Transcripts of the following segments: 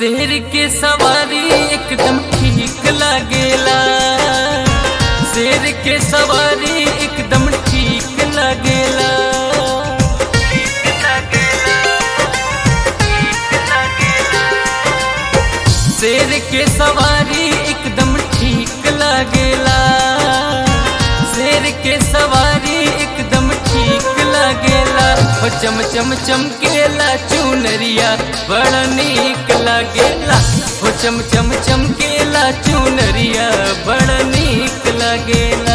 शेर के सवारी एकदम ठीक लागेला शेर के सवारी एकदम ठीक लागेला शेर के सवारी एकदम ठीक लागेला शेर के सवारी एकदम ठीक लागेला हो चम चम चमकेला चुनरिया बड़ा नीक लागेला हो चम चम चमकेला चुनरिया बड़ा नीक लागेला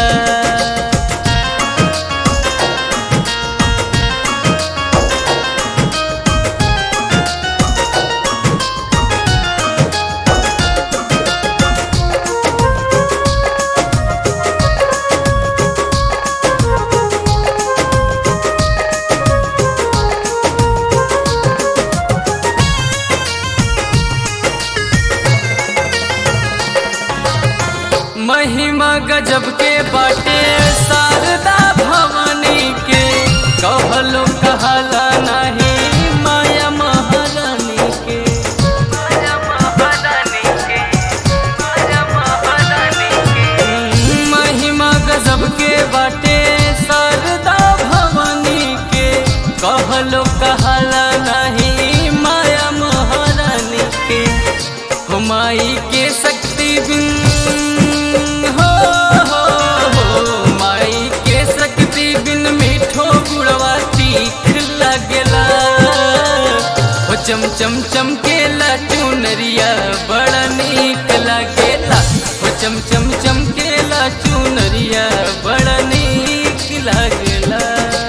महिमा गजब के बाटे शारदा भवानी के कहलो कहला नहीं माया महारानी के माया महारानी के माया महारानी के महिमा गजब के बाटे शारदा भवानी के कहलो कहला नहीं माया महारानी के हुमाई के शक्ति बिन हो हो हो माई के शक्ति बिन मीठो गुड़वा तीख लगेला हो चम चम चमकेला चुनरिया बड़ा नीक लागेला हो चम चम चमकेला चुनरिया बड़ा नीक लागेला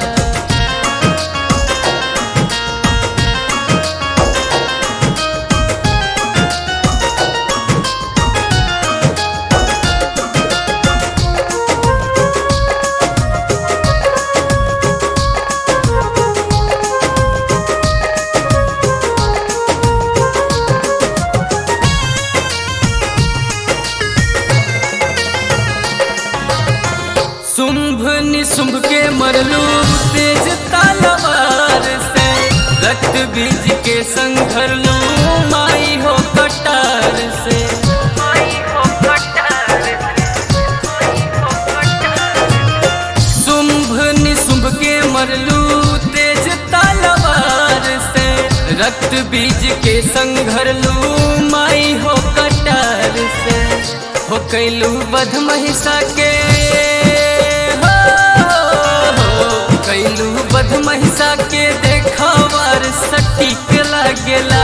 शुंभ निशुंभ के मरलू तेज तलवार से रक्त बीज के संघरलू माई हो कटार से शुंभ निशुंभ के मरलू तेज तलवार से रक्त बीज के संघरलू माई हो कटार से हो कैलू बध महिषा के हो, हो, कैलू बध महिषा के देखावार सटीक लागेला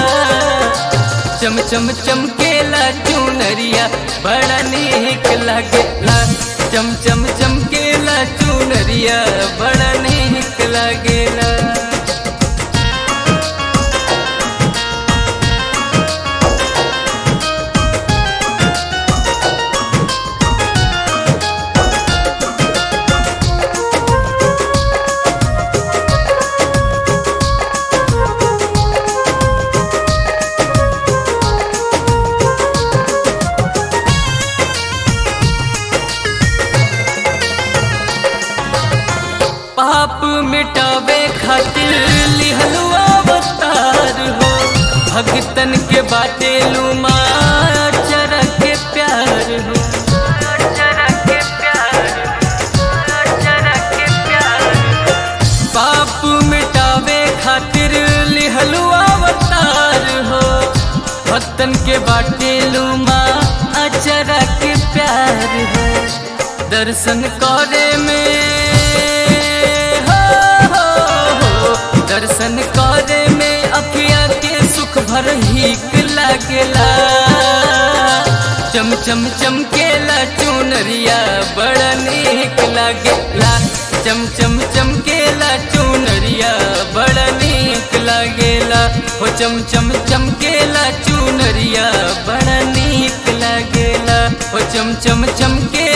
चम चम चमकेला चुनरिया बड़ा नीक लागेला चम चम चमकेला चुनरिया बड़ा नीक लागेला पाप मिटावे खातिर लिहलू अवतार हो भगतन के बाटे लुमा चरक के प्यार हो पाप मिटावे खातिर लिहलू अवतार हो भक्तन के बाटे लुमा अचरा के प्यार हो दर्शन करे में हो, हो, हो, दर्शन करे में अखिया के सुख भर हिक लागेला चम चम चमकेला चुनरिया बड़ा नीक लागेला चम चम चमकेला चुनरिया बड़ा नीक लागेला हो चम चम चमकेला चुनरिया बड़ा नीक लागेला हो चम चम चमके